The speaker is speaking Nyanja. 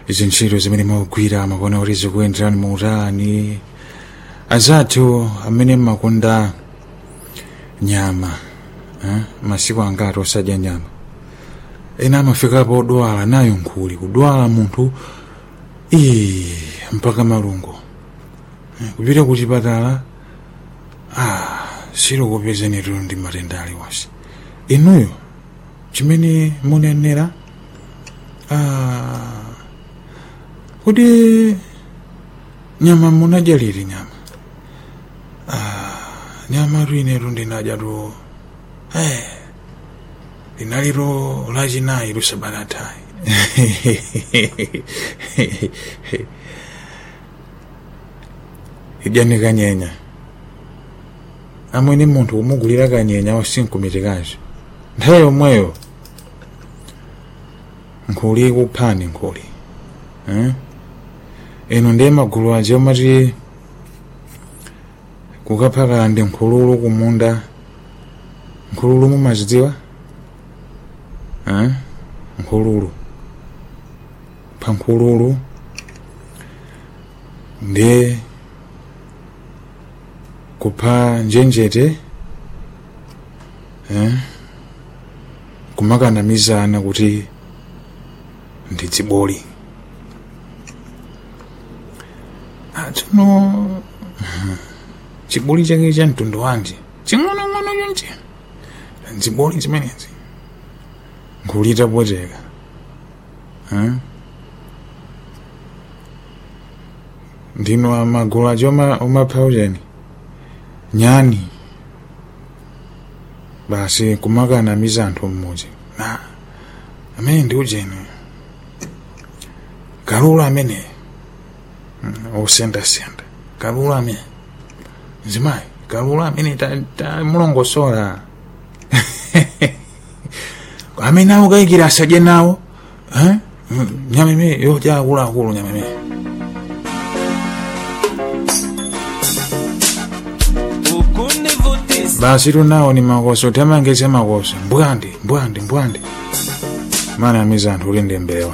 izi ntchito zimene mukugwira makuona kuti zikuyenderani muutani azathu amene mmakonda nyama eh? masiku angati osadya nyama ena amafikapo odwala nayo nkhuli kudwala munthu ii mpaka malungo eh, kupita ku chipatala ah, silukupezeni tulo ndi matenda aliwonse inuyo chimene munenera ah, kuti nyama munadya liti nyama ah, nyama tuinetu ndinadya tu eh, linaliro lachinayi lusabanatayi idyani kanyenya amwene munthu kumugulira kanyenya wasinkumitikazi nthawi yomweyo nkhuli ikuphani nkhuli eh? ino ndiye magulu aja omati kukaphaka ndi nkhululu kumunda nkhululu mumazidziwa eh? nkhululu pa nkhululu ndiye kupha njenjete eh? kumakanamizana kuti ndi dziboli tsono chiboli chake cha mtundu wanji ching'onong'ono chonchi dziboli zimenezi nkhulita poteka eh? ndino amagulu acho omapha ucheni nyani basi kumakanamiza anthu mmodzi na amene ndi ujeni kalulu amene osendasenda kalulu amene zimayi kalulu amene tamulongosola amene akukayikira asadye nawo eh? nyama imene yodya akuluakulu nyama imene basi tunawo ni makoso tamangese makoso mbwandi mbwandi mbwandi mana amiza anthu ulinde mbelewa